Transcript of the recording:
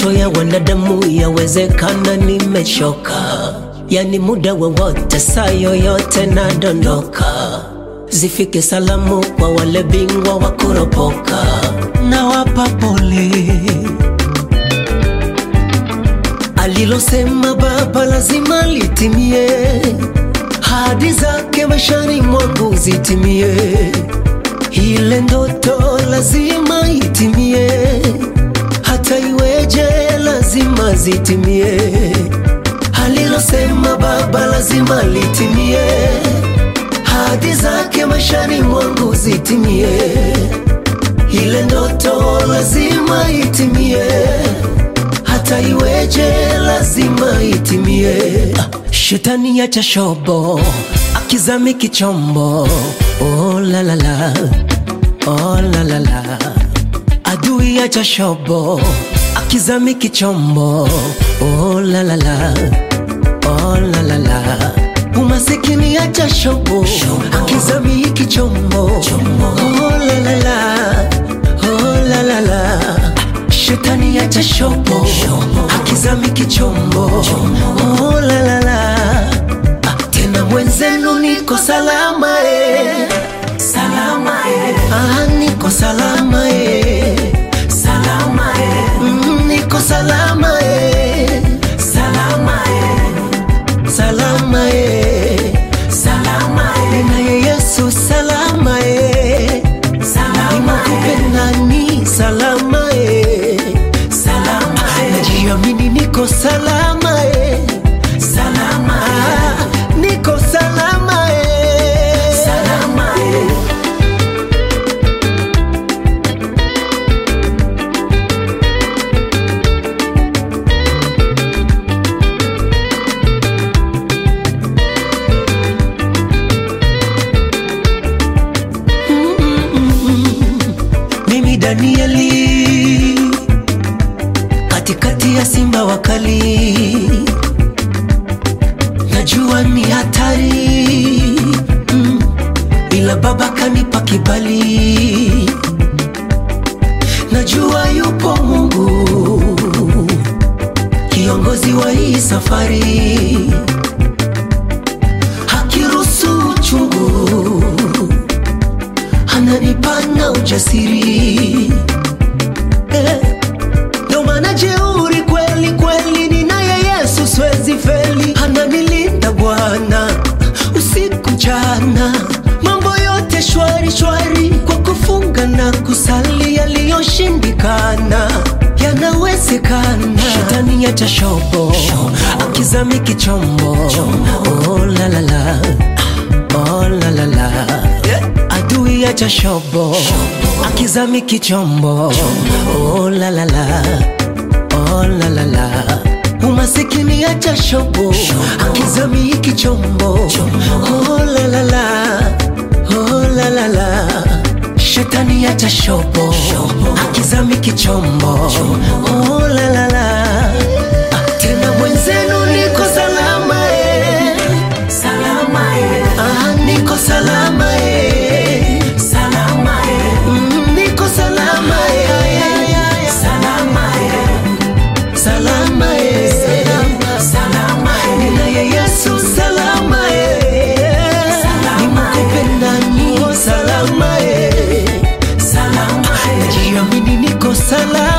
macho ya wanadamu yawezekana nimechoka, yani muda wowote, saa yoyote nadondoka. Zifike salamu kwa wale bingwa wa kuropoka, nawapa pole. Alilosema Baba lazima litimie, hadi zake maishani mwangu zitimie, ile ndoto lazima itimie, hata iweje lazima zitimie. Alilosema Baba lazima litimie, hadi zake maishani mwangu zitimie, ile ndoto lazima itimie hata iweje lazima itimie. Ah, Shetani acha shobo akizami kichombo, oh la la la, oh la la la. Adui acha shobo akizami kichombo, oh la la la, oh la la la. Umasikini acha shobo akizami kichombo, oh la la la, oh la la la. Shetani acha shopo akizami kichombo oh, la, la, la. Ah, tena mwenzenu niko salama eh. Salama eh. Ah, niko salama eh. Salama eh. Mm, niko salama eh. Salama eh. Salama eh. Salama eh. Ninaye Yesu salama eh. Salama eh. Ni salama eh. Salama eh. Najiamini niko salama eh. Salama eh. Niko salama eh. Salama eh. Mimi Danieli katikati ya simba wakali, najua ni hatari mm, ila baba kanipa kibali, najua yupo Mungu kiongozi wa hii safari, hakiruhusu uchungu ananipana ujasiri eh. Ndo maana jeuri kweli kweli, ninaye Yesu siwezi feli, ananilinda Bwana usiku mchana, mambo yote shwari shwari, kwa kufunga na kusali, yaliyoshindikana yanawezekana. Shetani acha shobo akizami kichombo, oh la la la, oh la la la adui acha shobo akizami kichombo oh la la la oh la la la umasikini acha shobo akizami kichombo oh la la la oh la la la shetani acha shobo akizami kichombo oh la la la Ah, tena mwenzenu niko salama eh. Salama eh. Ah, niko salama eh. Salama eh. Mm, niko salama eh. Salama eh. Salama eh. Salama eh. Ninaye Yesu salama eh. Nimekupenda niko salama eh. Salama eh. Najiamini niko salama